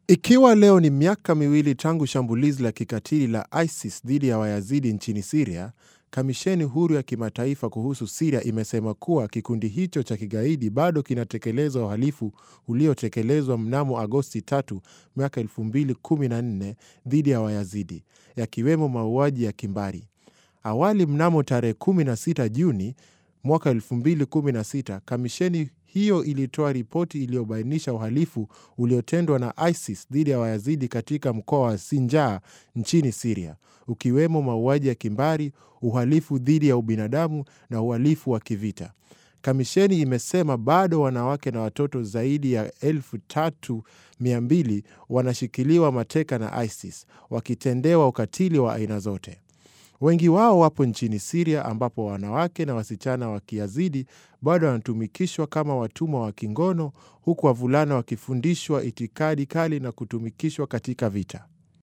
Ikiwa leo ni miaka miwili tangu shambulizi la kikatili la ISIS dhidi ya Wayazidi nchini Siria, kamisheni huru ya kimataifa kuhusu Siria imesema kuwa kikundi hicho cha kigaidi bado kinatekeleza uhalifu uliotekelezwa mnamo Agosti 3 mwaka 2014 dhidi ya Wayazidi, yakiwemo mauaji ya kimbari. Awali mnamo tarehe 16 Juni mwaka 2016 kamisheni hiyo ilitoa ripoti iliyobainisha uhalifu uliotendwa na ISIS dhidi ya Wayazidi katika mkoa wa Sinjar nchini Siria, ukiwemo mauaji ya kimbari, uhalifu dhidi ya ubinadamu na uhalifu wa kivita. Kamisheni imesema bado wanawake na watoto zaidi ya 3200 wanashikiliwa mateka na ISIS wakitendewa ukatili wa aina zote. Wengi wao wapo nchini Siria ambapo wanawake na wasichana wa Kiyazidi bado wanatumikishwa kama watumwa wa kingono huku wavulana wakifundishwa itikadi kali na kutumikishwa katika vita.